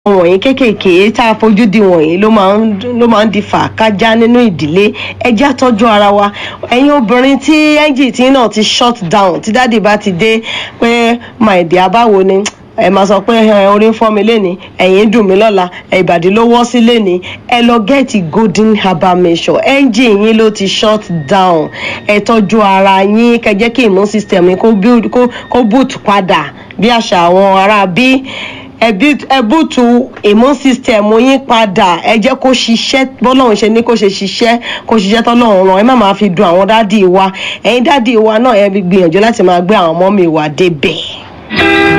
wọ̀nyí kéékèèké tá a fojú di wọ̀nyí ló máa ń ló máa ń di fàákájá nínú ìdílé ẹjẹ́ àtọ́jú ara wa ẹ̀yin obìnrin tí ẹ́ńjì tí náà ti shut down tí dáàdì bá ti dé pé my dear báwo ni ẹ máa sọ pé ẹ orí ń fọ́ mi lénìí ẹ̀yìn dùn mí lọ́la ìbàdí ló wọ́ sí lénìí ẹ lọ gẹ́ẹ̀tì golden herbal mixture ẹ́ńjì yín ló ti shut down ẹ tọ́jú ara yín kẹ́ jẹ́ kí immune system yín kó build kó kó boot padà bí àṣà àwọn ará bí ẹbùtù immune system yín padà ẹ jẹ́ kó ṣiṣẹ́ bọ́lọ́run ṣe ní kó ṣe ṣiṣẹ́ kó ṣiṣẹ́ tọ́lọ́run ràn ẹ má máa fi dun àwọn dádì wa ẹ̀yin dádì wa náà ẹ gbìyànjú láti máa gbé àwọn ọmọ mi wà débẹ̀.